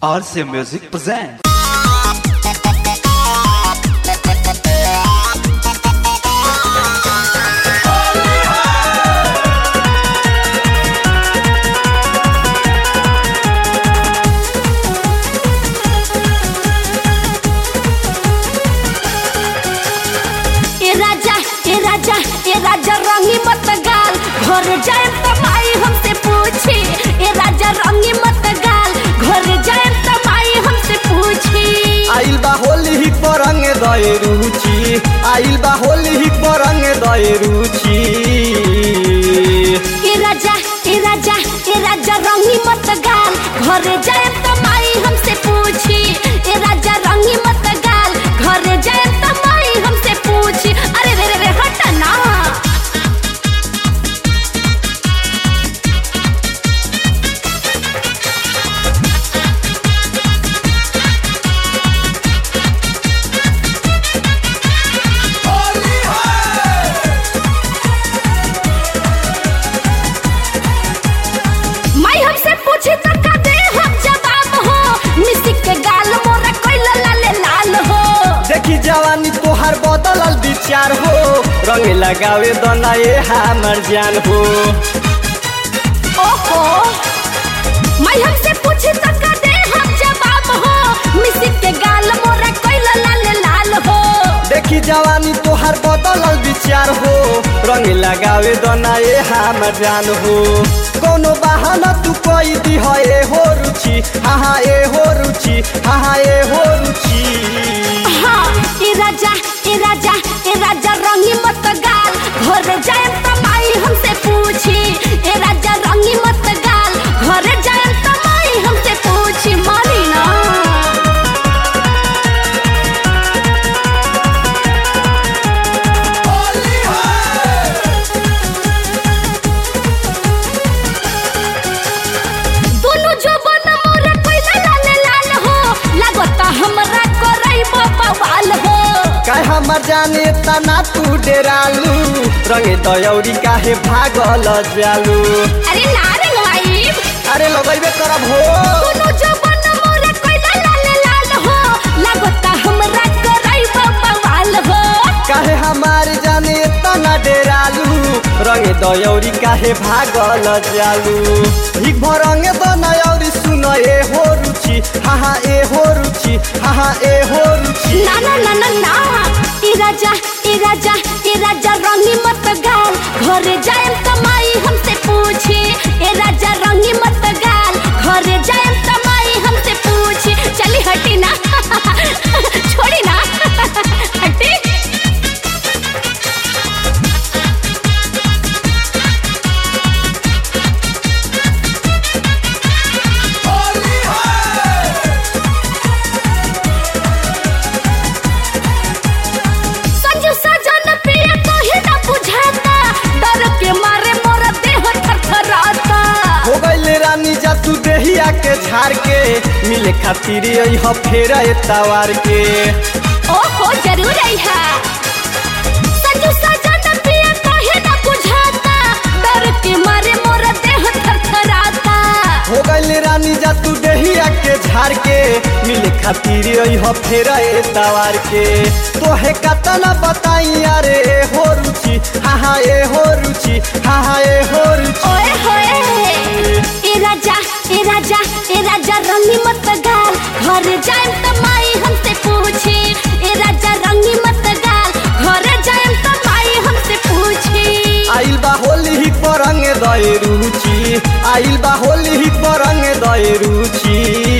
RC Music presents. ए राजा ए राजा ए राजा रंगी मत गाल घर जाए तो माई हमसे पूछी ए राजा रंगी मत गाल घर जाए तो माई हमसे पूछी आइल बा होली ही परंग दए रुचि आइल बा होली ही परंग दए रुचि ए राजा ए राजा ए राजा रंगी मत गाल घर जाए तो माई हमसे पूछी ए राजा रंगी मत गाल घर जाए तो माई हमसे पूछी अरे रे रे रे हट ना माई हमसे पूछी तो का दे हम जवाब हो मिसिक के गाल मोरा कोइला लाल लाल हो देखी जवानी तोहार बदलल विचार हो रंग लगावे दना ए हमर जान हो ओहो माई हमसे पूछी तो का दे हम जवाब हो मिसिक के गाल मोरा कोइला लाल लाल हो देखी जवानी तोहार बदलल विचार हो रंग लगावे दना ए हमर जान हो कोनो बहाना तू कोई दी है ए हो रुचि हाँ ए हो रुचि हाँ ए हो रुचि हाँ ए राजा ए राजा ए राजा रंगी मत गाल घर जाए तो माई हमसे पूछी ए राजा रंगी मत गाल घर जाए तो माई हमसे पूछी मानी ना दोनों जो बन मोर कोइला लाल लाल हो लागता हमरा करई बवाल हो काय हमर जाने तना तू डेरालू रंग दयौरी काहे भागल जालू अरे ना रंगवाई अरे लगैबे करब हो दोनों जो बन मोर कोइला लाल लाल हो लागता हमरा करई बवाल हो काहे हमार जाने तना डेरालू रंग दयौरी काहे भागल जालू हिक भरंग दनयौरी सुन ए हो रुचि हाँ हाँ ए हो रुचि हाँ हाँ ए हो रुचि ना ना ना ना ना ए राजा ए राजा ए राजा रंगी मत गाल घर जाए तो माई हमसे पूछी ए राजा रंगी मत गाल घर जाए तो माई हमसे पूछी चली हटी ना छोड़ी ना हटी संजू सजन पिया कहे ना बुझाता डर के मारे मोर देह थरथराता हो गईले रानी जा तू देहिया के झाड़ के मिले खातिर यही फेर तवार के ओहो जरूर आइहा संजू सजन पिया कहे ना बुझाता डर के मारे मोर देह थरथराता हो गईले रानी जा तू देहिया के झाड़ के मिले खातिर यही फेर तवार के तोहे कतना बताई अरे ए हो रुचि हाँ हाँ ए हो रुचि हाँ हाँ ए हो रुचि ओए होए ए राजा ए राजा ए राजा रंगी मत गाल घर जाए तो माई हमसे पूछी ए राजा रंगी मत गाल घर जाए तो माई हमसे पूछी आइल बा होली ही परंग दए रुचि आइल बा होली ही परंग दए रुचि